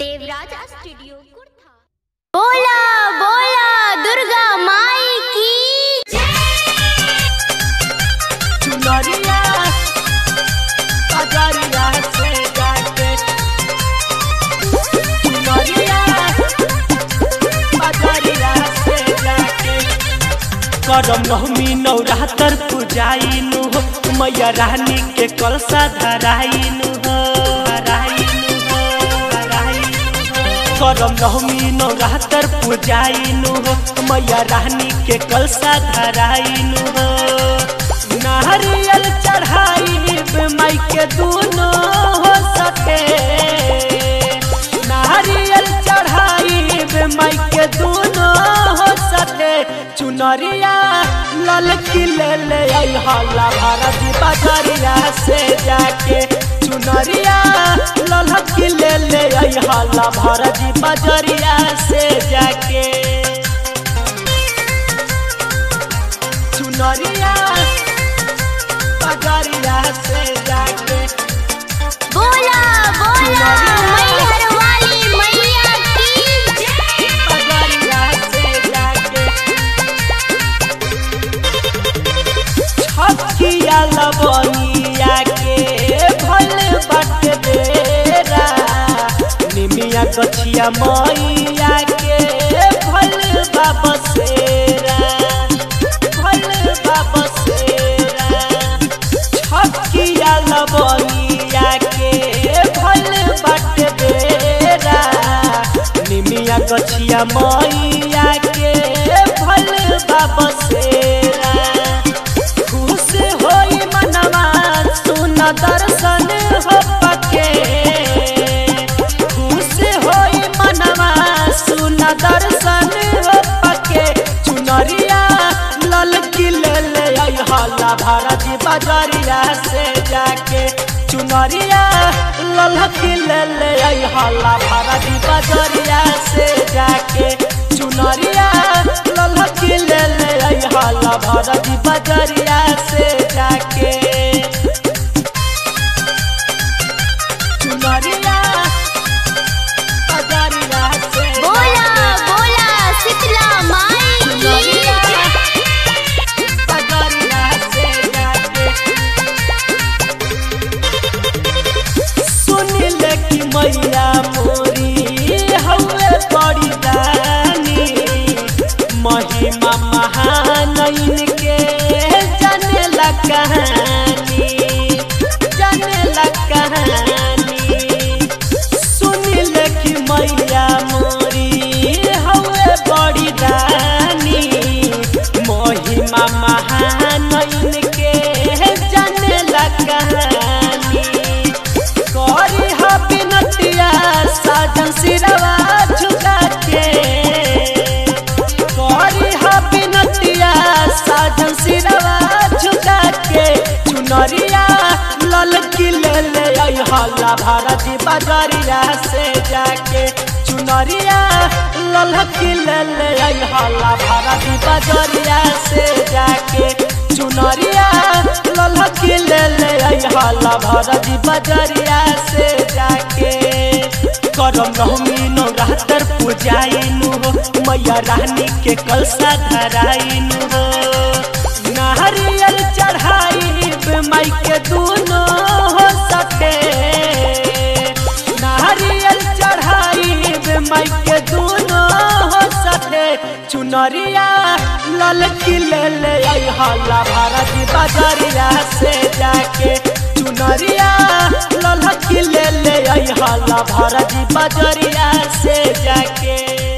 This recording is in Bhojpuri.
देवराज स्टूडियो कुर्था बोला बोला दुर्गा माई की चुनरिया बाजारिया से जाके चुनरिया बाजारिया से जाके करम नवमी नवरात्र पूजाइनु हो मैया रानी के कलसा धराइनु हो धराइनु हो धराइनु हो करम नवमी नवरात्र पूजाइनु हो मैया रानी के कलसा धराइनु हो नारियल चढ़ाई माई के दूनो हो सके नारियल चढ़ाई माई के दूनो हो सके चुनरिया ललकी ले ले आई हल्ला भारत बाजारिया से जाके चुनरिया ललकी ले ले आई हल्ला भारत बाजारिया से जाके चुनरिया बाजारिया से जाके बोला बोला मैहर वाली मैया की बाजारिया से जाके छकिया लबनिया के भल बट बेरा निमिया गछिया मैया के भल बाबसेरा भल बाबसेरा छकिया लबनिया के भल बट बेरा निमिया गछिया मैया के भल बाबसेरा खुश होई मनवा सुन दर्शन हो पके खुश होई मनवा सुन दर्शन हो पके चुनरिया ललकी ले ले आई हल्ला भारत बाजारिया से जाके चुनरिया ललकी ले ले आई हल्ला भारत बाजारिया से जाके चुनरिया ललकी ले ले आई हल्ला भारत बाजारिया से जाके चुनरिया बाजारिया से बोला बोला शीतला माई चुनरिया की बाजारिया से जाके सुन ले कि मैया मोरी हवे बड़ी दानी महिमा महान इनके जाने ला कहानी जाने ला कहानी सुन ले कि मैया मोरी हवे बड़ी दानी महिमा महान इनके जाने ला कहानी करी हा बिनतिया साजन सिरवा झुका के करी हा बिनतिया साजन सिरवा झुका के चुनरिया ललकी ले ले आई हल्ला भारती बाजारिया से जाके चुनरिया ललकी ले ले आई हल्ला भारती बाजारिया से जाके चुनरिया ललकी ले ले आई हल्ला भारती बाजारिया से जाके करम नवमी नवरात्र पूजाइनु हो मैया रानी के कलसा धराइनु हो नारियल चढ़ाई माई के दूनो हो सके नारियल चढ़ाई माई के दूनो हो सके चुनरिया ललकी ले ले आई हल्ला भारती बाजारिया से जाके चुनरिया ललकी ले ले आई हल्ला भारती बाजारिया से जाके